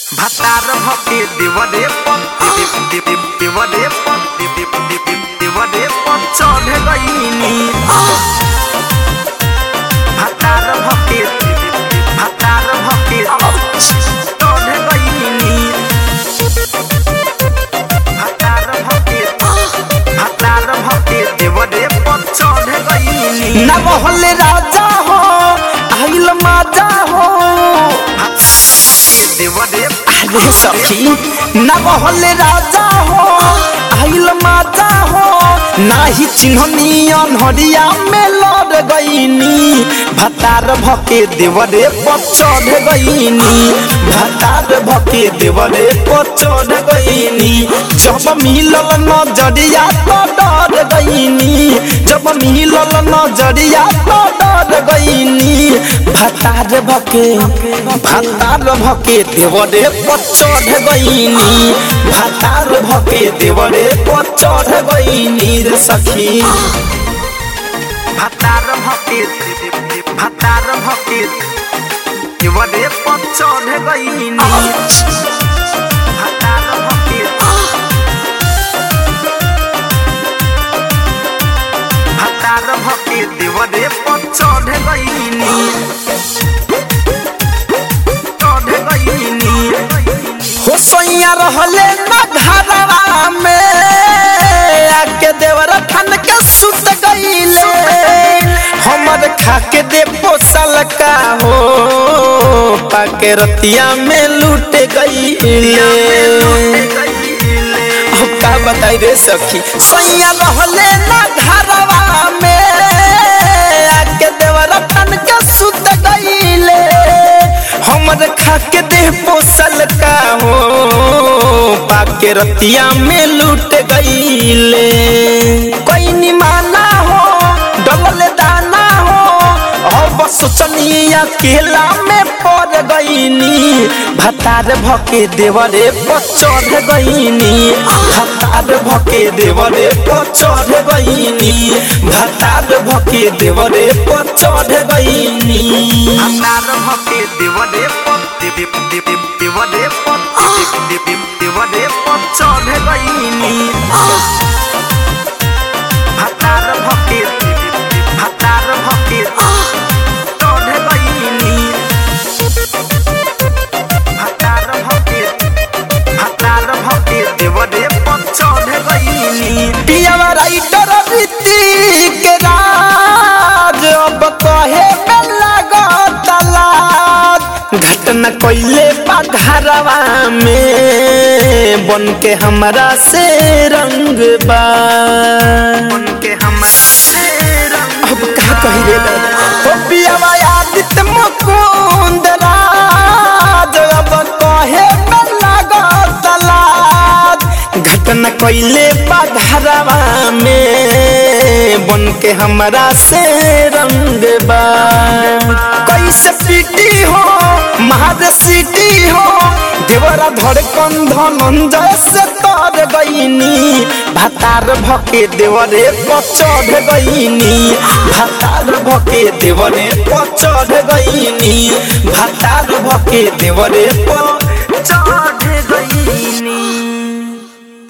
ভাতার ভকে দেবদে পদ দেবদে পদ দেবদে পদ চढ़ গইনি ভাতার ভকে ভাতার ভকে চढ़ গইনি ভাতার ভকে ভাতার ভকে দেবদে পদ চढ़ গইনি ना मोहल्ले राजा हो आइल माजा हो देवदे अरे सखी ना मोहल्ले राजा हो आइल माजा हो नाही चिन्हनी अनहरिया में लड़ गईनी भतार भके देवरे पर चढ़ गईनी भतार भके देवरे पर चढ़ गईनी जब मिलल नजरिया तो डर गईनी जब मिलल नजरिया तो डर गईनी भतार भके भतार भके देवरे पर चढ़ गईनी भतार भके देवरे पर चढ़ गईनी रे सखी ভাতার ভকে ভাতার ভকে দেবদে পদ চढ़ গইনি ভাতার ভকে ভাতার ভকে দেবদে পদ চढ़ গইনি চढ़ গইনি हो सैया रहले ना घरवा में आके देवर ठन के सुत गईले हमर खाके दे पोसल का हो पाके रतिया में लूट गईले अब का बताई रे सखी सैया रहले ना घरवा में आके देवर ठन के सुत गईले हमर खाके देह पोसल का हो पाके रतिया में लूट गईले कोई निमाना हो डबल दाना हो और बस सोचनिया केला में पड़ गईनी भतार भके देवरे पर चढ़ गईनी भतार भके देवरे पर चढ़ गईनी भतार भके देवरे पर चढ़ गईनी ভাতার ভকে দেবদে পদ দেবদে পদ দেবদে পদ চढ़ গইনি ভাতার ভকে ভাতার ভকে চढ़ গইনি ভাতার ভকে ভাতার ভকে দেবদে পদ চढ़ গইনি पियावा राइटर ऋतिक राज अब कहे में लागत लाज घटना कइले पघरवा में बन के हमरा से रंग बा उनके हमरा से रंग अब का कही रे दादा ओ पियावा आदित्य मुकुंद राज अब कहे में लागत लाज घटना कइले पघरवा में बन के हमरा से रंग बा कैसे पीटी हो महाद सीटी हो देवरा धड़कन धनंजय से तर गईनी भातार भके देवरे पर चढ़ गईनी भातार भके देवरे पर चढ़ गईनी भातार भके देवरे पर चढ़ गईनी